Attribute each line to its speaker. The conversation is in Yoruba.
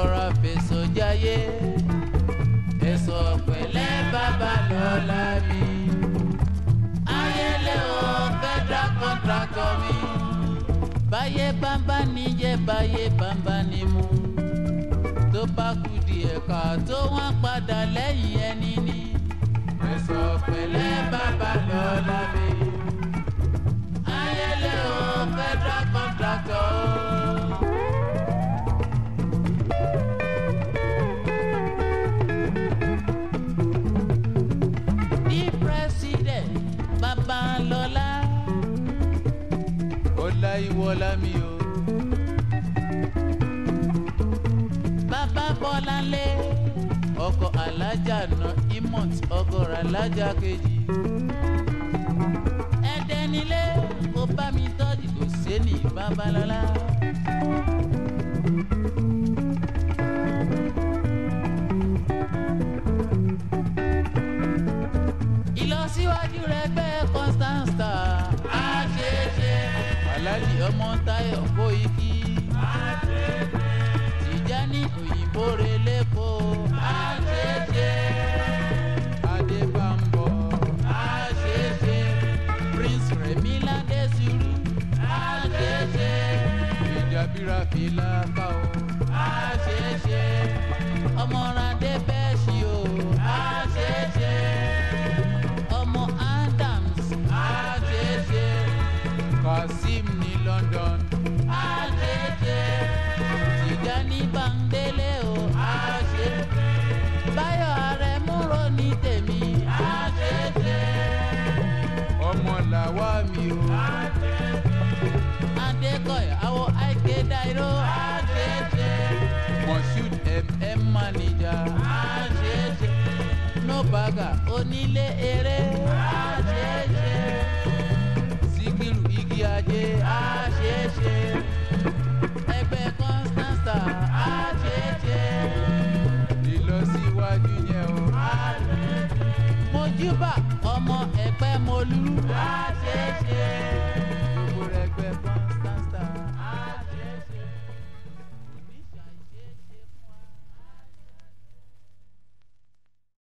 Speaker 1: rọra fèsò jáyé ẹ̀sọ̀ pẹ̀lẹ́ bàbá lọ́la mi. ayẹlẹ o federal contractor mi. báyé bámbá níjẹ́ báyé bámbá ní mu. tó bá kú díẹ̀ ká tó wọ́n padà lẹ́yìn ẹni ní. ẹ̀sọ̀ pẹ̀lẹ́ bàbá lọ́la mi. ayẹlẹ o federal contractor o. ní president babalọla ọláyíwọlá mi o bàbá bọ́láńlé ọkọ̀ alájà nà imot ọgọ́rọ̀ alájà kejì ẹ̀dẹ́nilé kó bá mi tọ́jú kò sẹ́ni babalọla. ìlọsíwájú rẹ gbẹ constance àṣeṣe aláàjì ọmọ táyọ kó ikí tìjání òyìnbó relẹ́kọ̀ àṣeṣe adébámbọ àṣeṣe prince remi ládésùrù àṣeṣe ìjàbíra fìlà káò àṣeṣe ọmọràdé bẹ́ẹ̀ ṣí o àṣeṣe ọmọ adams àṣeṣe kazeem ní london àṣeṣe tìjání bándélé o àṣe báyọ̀ àrẹ̀múrò ní tèmi àṣeṣe ọmọ làwa mi o adékọ̀yà àwọ̀ àìké dáìró àṣeṣe moshood mm manager àṣeṣe no baga onílé eré àṣeṣe síkírù igi ajé àṣeṣe ẹgbẹ́ constance àṣeṣe ìlọsíwájú yẹn o àṣeṣe mojúbà ọmọ ẹ̀pẹ́ mọ́lú àṣeṣe.